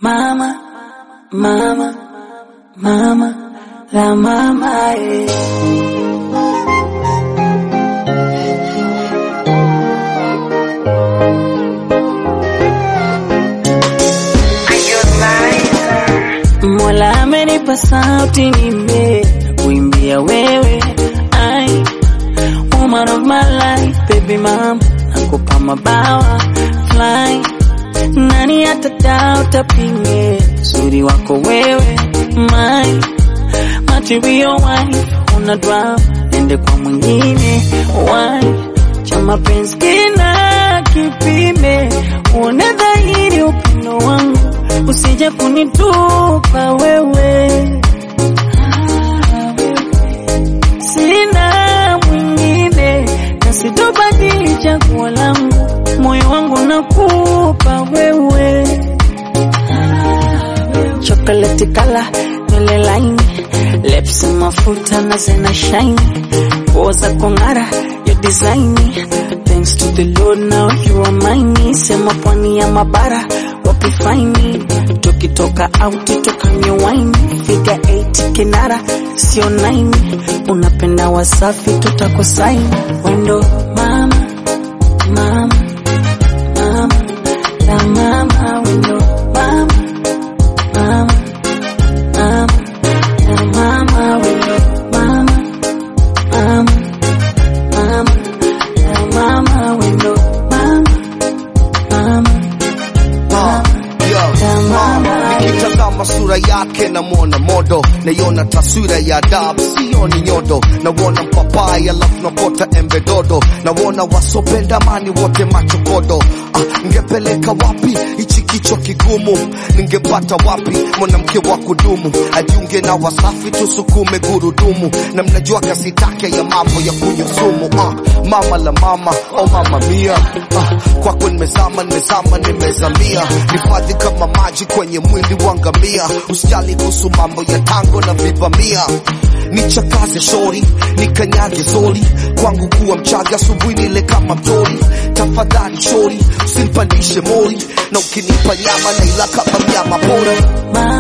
mama, mama, mama, la mama, eh. Mola amenipa sauti nime kuimbia wewe ai woman of my life baby mama nakupa mabawa fly nani atadao tapinge uzuri wako wewe my material wife una drama ende kwa mwingine why cha mapenzi kina kipime uone dhahiri upendo wangu usije kunitupa wewe sina mwingine na sitobadili chaguo langu moyo wangu nakupa wewe chocolate kala nywele laini lips mafuta na zena shine nguo za kong'ara your design thanks to the lord now you are mine sema pwani ya mabara wapi faini tukitoka out tukanywe wine figa 8 kinara sio 9 unapenda wasafi tutakosaini wendo mama mama mama la mama wendo mama mama mama la mama wendo mama mama mama la mama wendo mama mama nikitazama sura yake namwona modo naiona taswira ya adabu sioni nyodo nawona mpapai alafu nakota embe dodo nawona wasopenda mani wote machokodo ah, ngepeleka wapi hichi kichwa kigumu ningepata wapi mwanamke wa kudumu ajiunge na wasafi tusukume gurudumu na mnajua kasi take ya mambo ya kunywa sumu ah, mama la mama oh mama mia ah, kwako nimezama nimezama nimezamia hifadhi kama maji kwenye mwili wa ngamia usijali kuhusu mambo ya tango na vivamia nichakaze shori nikanyage zoli kwangu kuwa mchaga asubuhi nile kama mtori tafadhali shori usinipandishe mori na ukinipa nyama naila kama mnyama pori mama